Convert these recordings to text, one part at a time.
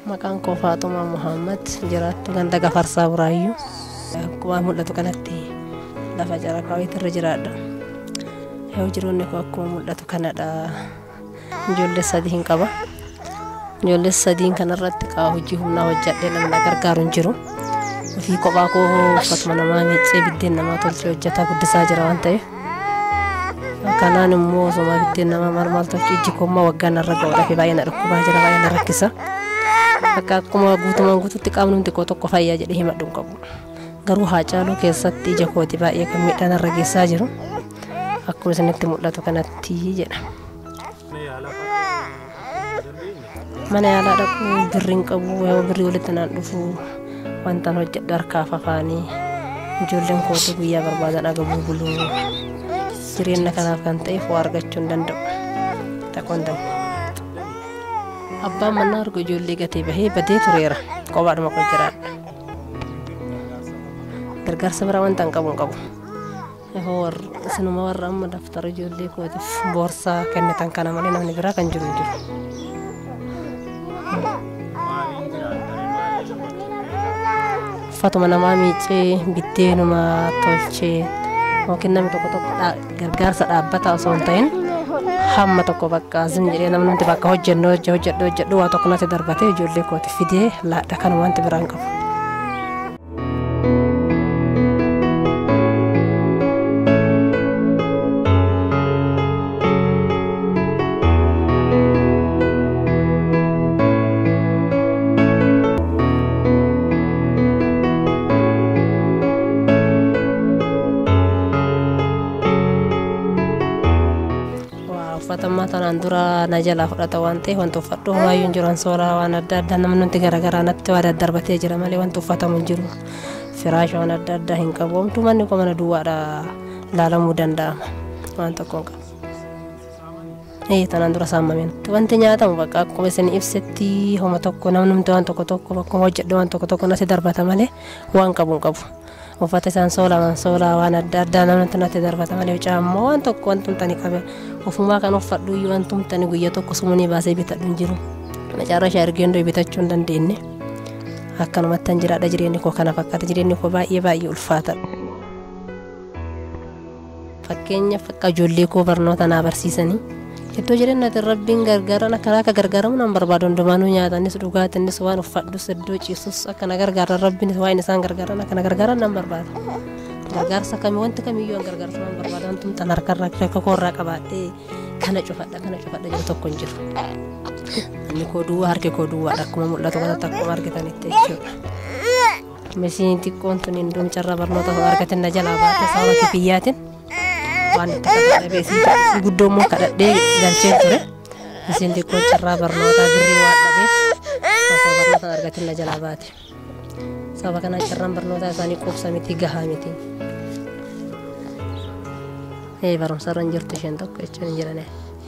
Maqaan koo Faaxumaa Muhammad jiraattu ganda Gafarsaa Buraayyuu. Akkuma mul'atu kanatti lafa caraqaawiitirra jiraadha. Yoo jiroonni koo akkuma mul'atu kanadha. Ijoollee sadii hin qaba. Ijoollee sadiin kanarratti qaa hojii humnaa hojjadhee namni na gargaaru hin jiru. Ofii kophaa koo uffatuma namaa miiccee biddeen namaa tolchee hojjetaa guddisaa jira waan ta'eef. Kanaan immoo osuma biddeen namaa maal maal tolchee ijji koommaa waggaa narra ga'uudha fi baay'ee na dhukkubaa jira baay'ee na rakkisa. Akka akkuma guutumaan guututti qaamni xiqqoo tokko fayyaa jedhee himadhu hin qabu. Garuu haacaaluu keessatti ija kooti baay'ee kan miidhaan irra geessaa jiru. Akkuma isinitti mul'atu kanatti jedha. Mana yaalaa dhaquu birri hin qabu yoo birri walitti naan dhufu wantaan hojjedhu harkaaf afaanii ijoolleen kootu guyyaa barbaadan agabuu buluu jireenya kanaaf kan ta'eef waa argachuu hin danda'u. Taqoon danda'u. Abbaan mannaa argu ijoollee gatee bahee badee tureera. Kophaadhuma koo jiraadha. Gargaarsa bira wanta hin qabu hin qabu. Isinuma warra amma daftara ijoollee kootiif boorsaa kennitan kana malee namni biraa kan jiru hin jiru. Uffatuma namaa miiccee biddeenuma tolchee yookiin namni tokko tokko gargaarsa dhaabbataa osoo hin ta'in hamma tokko bakka zim jedhee namni nuti bakka hojjennu hojjedhu hojjedhu waa tokko natti darbatee ijoollee kooti fidee laadha kan wanti biraan qabu. uffatammaa tanaan dura na jalaa fudhata waan ta'eef wanti uffadhu homaayyuu hin jiru ansooraa waan adda addaa namni nuti garaagaraa natti waa daddarbatee jira malee wanti uffatamu hin jiru firaasha waan adda addaa hin qabu homtuu manni koo mana duwwaadha laalamuu danda'ama waan tokko hin qabu. Ee tanaan dura saamameen wanti nyaatamu bakka akkuma isin ibsetti homa tokko namni waan tokko tokko bakkuma hojjedhu waan tokko tokko natti darbata malee waan qabu hin qabu. uffata isaan soolaa soolaa waan adda addaa namatti natti darbata malee caammoo waan tokko waan tumtani qabe ofumaa kan uffadhu iyyuu waan tumtani guyya tokko sumunii baasee bitadhu hin jiru macaarra ishee argee bitachuu hin dandeenye akkanumatti hin jiraadha jireenyi koo kana fakkaata jireenyi koo baay'ee baay'ee ulfaata. Fakkeenyaaf akka ijoollee koo barnoota naa barsiisanii iddoo jireenyaatti rabbiin gargaaran akkana akka gargaaramu nan barbaadu hundumaanuu nyaatanis dhugaatinis waan uffadhus iddoo ciisus akkana gargaaran rabbiin waan isaan gargaaran akkana gargaaran nan barbaada. Gargaarsa kamii wanti kamiyyuu an gargaarsa nan barbaada wanti tan harkarraa akka koorraa qabaadhee kana cufadha kana cufadha jiru tokko hin jiru. Inni koo duwwaa harki koo duwwaadha akkuma mul'atu kanatti akkuma argitanitti jechuudha. Misiin xiqqoon tun hin duumcharraa barnoota argatin na jalaa baate sababa kifiyyaatiin. waan itti kadhadhabee si guddoo immoo kadhadhee galchee ture isin xiqqoo carraa barnootaa birrii waan dhabeef osoo barnoota argatin na jalaa baate sababa kanaa carraan barnootaa isaanii quubsa miti gahaa miti ee barumsa irra hin jirtu isheen tokko jechuun hin jirane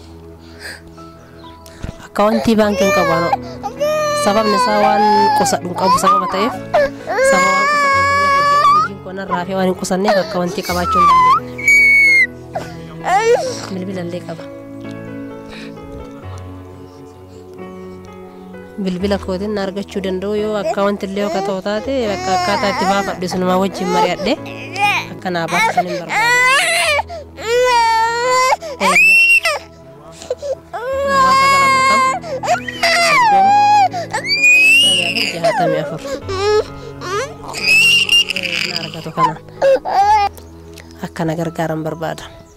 akka wanti baankiin qabu ano sababni isaa waan qusadhu hin qabu sababa ta'eef sababa waan qusadhu hin qabneef hojiin koonarraa fi waan hin qusanneef akka wanti qabaachuu hin dandeenye. bilbila illee qaba. Bilbila kootiin na argachuu danda'u yoo akka wanti illee akka ta'u taate akka akkaataa itti baafadhu isinumaa wajjin mari'adhe akka naa baafatan hin barbaadu. Jahatamii afur. Na argatu kanaan. Akkana gargaaran barbaada.